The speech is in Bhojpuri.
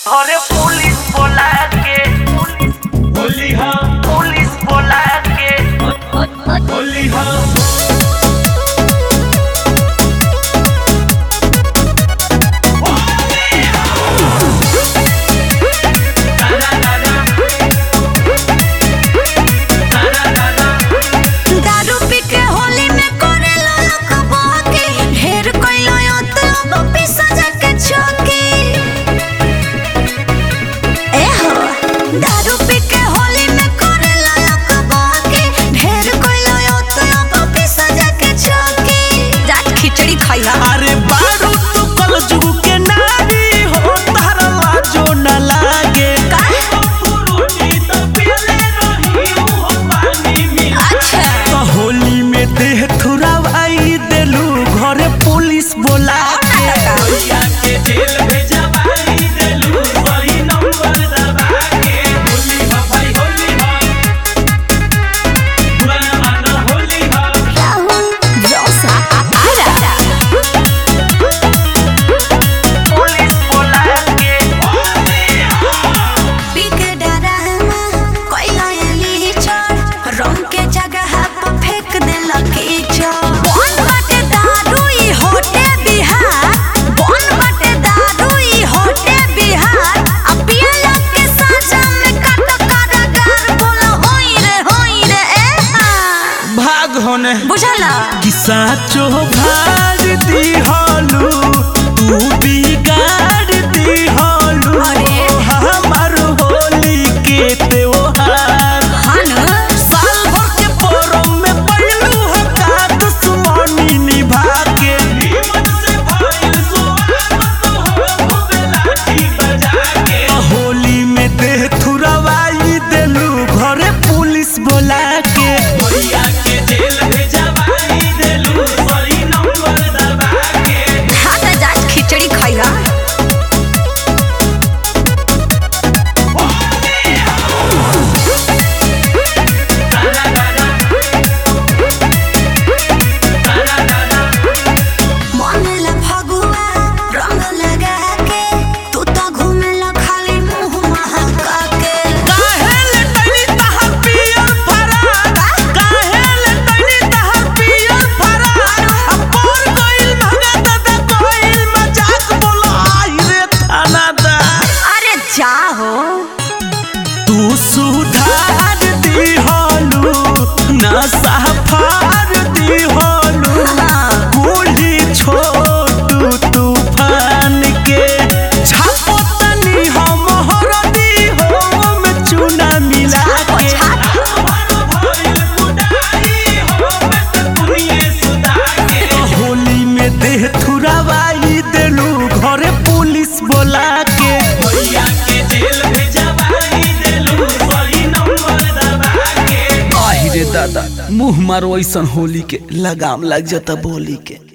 घरे पुलिस बोला के होली हा पुलिस बोला के होली हा दारू पी के होली में करे लोग बहके ढेर कइलो यो तो अब पिसा जाके चौकी ए हो दारू पी के होली में करे लोग बहके ढेर कइलो यो तो अब पिसा जाके चौकी जाट खिचड़ी खाइला अरे बारू तू कल जुग के नारी हो तारा लाजो न लागे रोटी तो पीले रही हूँ पानी में अच्छा तो होली में देह थुरावाई देलू घरे पुलिस बोला के भैया के जेल भेजवाई देलू सही नंबर दबा के होली हा भाई होली हा बुरा न मानो होली हा राहुल जोसा आरा पुलिस बोला के पिक डरामा कोइला एली चढ़ रंग के जगह पर फेंक देला कीचड़ बन बाटे दारू ई होटे बिहार बन बाटे दारू ई होटे बिहार आ पियला के साजा में काट कारागार बोला होई रे होई रे ए हाँ। भाग होने बुझला कि साचो भार दी होलू तू बिगाड़ दी होलू अरे। हमार होली के त्योहार हन साल भर के पोरम में पड़लू हो का दुश्मनी निभा के हिम्मत से भाई स्वागत हो खूब लाठी बजा के होली में देह थुरवाई देलू घरे पुलिस बोला के भैया के जेल भेजवाई देलू सही नंबर दबा के हाथ जाट खिचड़ी खाइला मनला फगुआ रंग लगा के तू तो घूमेला खाली मुंह महका के काहे ले तनी तहर पियर फरार काहे ले तनी तहर पियर फरार अपर गइल भगत द कोइल मजाक बोला आई रे थानादार अरे जा हो तू सुधार दी होलू नशा फार दी होलू बूढ़ी छोटू तूफान के छापो तनी हम हरदी हो में चूना मिला के होली में देह थुरावाई देलू घरे पुलिस बोला के आहि रे दादा मुंह मारो ऐसन होली के लगाम लग जाता बोली के